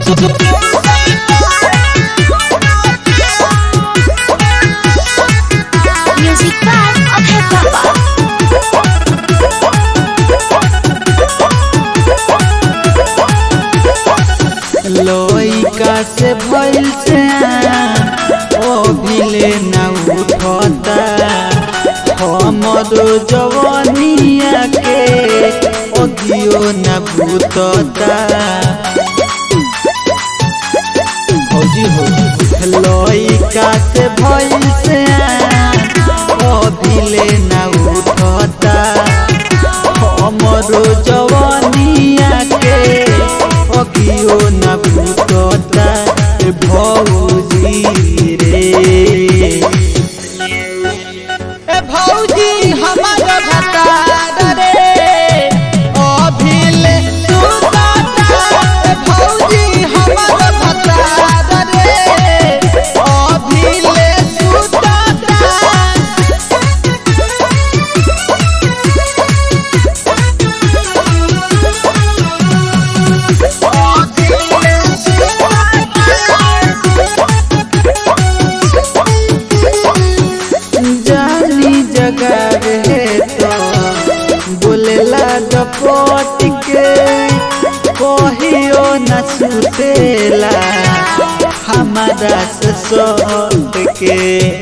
Music by Abhay Baba. लइका से भइल से ओ भिले ना उठता हमरो जवानिया के अगियो ना भूतता फौजी हो लइका से भइल से ओ भिले ना उठता हमरो जवानिया के अगियो न भूतता ए भौजी रे ए भौजी हमर भतार रे अभिले सुतता ए भौजी हमर भतार रे अभिले सुतता जानी जगह रहे तो बोलेला डपट के कहियो न सुतेला हमारा से सट के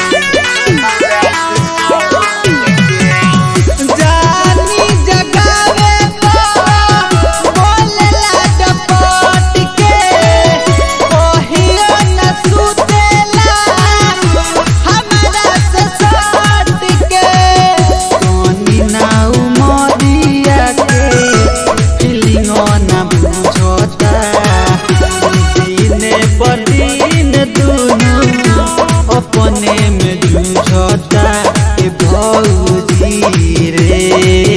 जानी जगावे तो बोलेला डपट के कहियो न सुतेला हमारा से सट के सोनी ना उमरिया के फीलिंगो ना बुझता दिने पर दिन दुनू अपने में जूझता ए भौजी रे